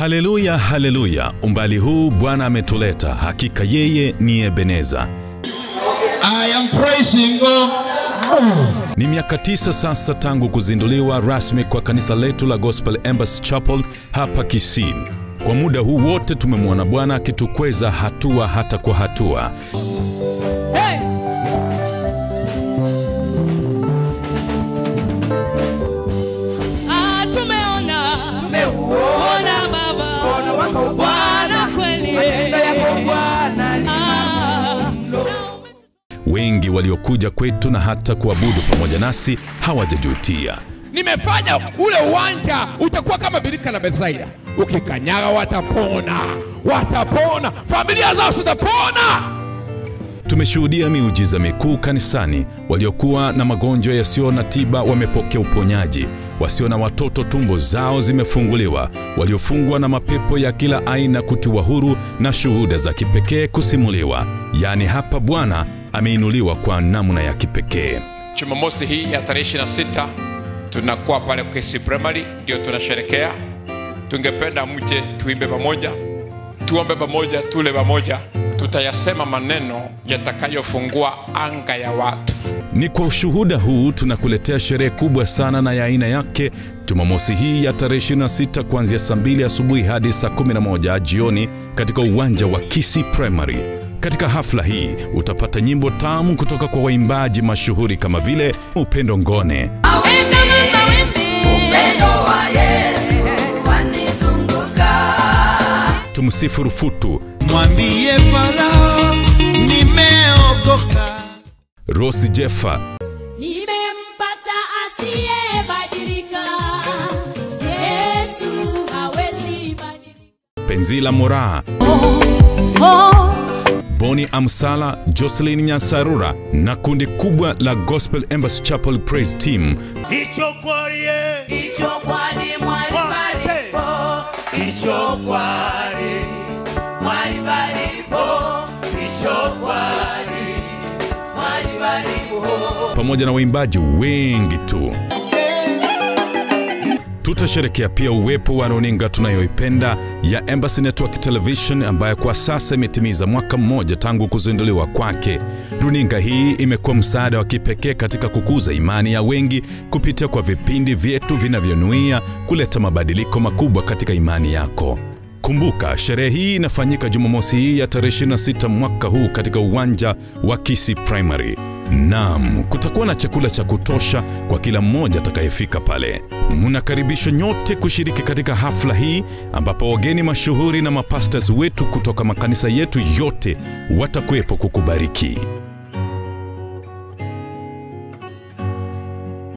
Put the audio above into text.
Haleluya, haleluya! Umbali huu Bwana ametuleta, hakika yeye ni Ebeneza. I am praising God. Ni miaka tisa sasa tangu kuzinduliwa rasmi kwa kanisa letu la Gospel Embassy Chapel hapa Kisii. Kwa muda huu wote tumemwona Bwana akitukweza hatua hata kwa hatua. Ah, tumeona tumeona baba Bwana kweli Ah, Wengi waliokuja kwetu na hata kuabudu pamoja nasi hawajajutia. nimefanya ule uwanja utakuwa kama birika la Bethsaida. Ukikanyaga watapona, watapona, familia zao zitapona. Tumeshuhudia miujiza mikuu kanisani. Waliokuwa na magonjwa yasiyo na tiba wamepokea uponyaji, wasio na watoto tumbo zao zimefunguliwa, waliofungwa na mapepo ya kila aina kutiwa huru, na shuhuda za kipekee kusimuliwa. Yaani hapa Bwana ameinuliwa kwa namna ya kipekee. Jumamosi hii ya tarehe 26 tunakuwa pale Kesi Primary, ndio tunasherekea. Tungependa mje tuimbe pamoja, tuombe pamoja, tule pamoja. Tutayasema maneno yatakayofungua anga ya watu. Ni kwa ushuhuda huu tunakuletea sherehe kubwa sana na ya aina yake Jumamosi hii ya tarehe 26 kuanzia saa 2 asubuhi hadi saa 11 jioni katika uwanja wa Kisii Primary. Katika hafla hii utapata nyimbo tamu kutoka kwa waimbaji mashuhuri kama vile Upendo Ngone, mawimbi na mawimbi Upendo wa Yesu wanizunguka. Tumsifu Rufutu, Mwambie Farao nimeokoka. Rosi Jeffa, nimempata asiyebadilika Yesu hawezi badilika Penzila Moraa, Boni Amsala, Jocelyn Nyasarura na kundi kubwa la Gospel Embassy Chapel Praise Team Hicho kwarie. Hicho kwani mwali palipo, hicho kwani mwali palipo, hicho kwani mwali palipo. pamoja na waimbaji wengi tu. Tutasherekea pia uwepo wa runinga tunayoipenda ya Embassy Network Television ambayo kwa sasa imetimiza mwaka mmoja tangu kuzinduliwa kwake. Runinga hii imekuwa msaada wa kipekee katika kukuza imani ya wengi kupitia kwa vipindi vyetu vinavyonuia kuleta mabadiliko makubwa katika imani yako. Kumbuka, sherehe hii inafanyika Jumamosi hii ya tarehe 26 mwaka huu katika uwanja wa Kisii Primary. Naam, kutakuwa na chakula cha kutosha kwa kila mmoja atakayefika pale. Mnakaribishwa nyote kushiriki katika hafla hii ambapo wageni mashuhuri na mapastas wetu kutoka makanisa yetu yote watakuwepo kukubariki.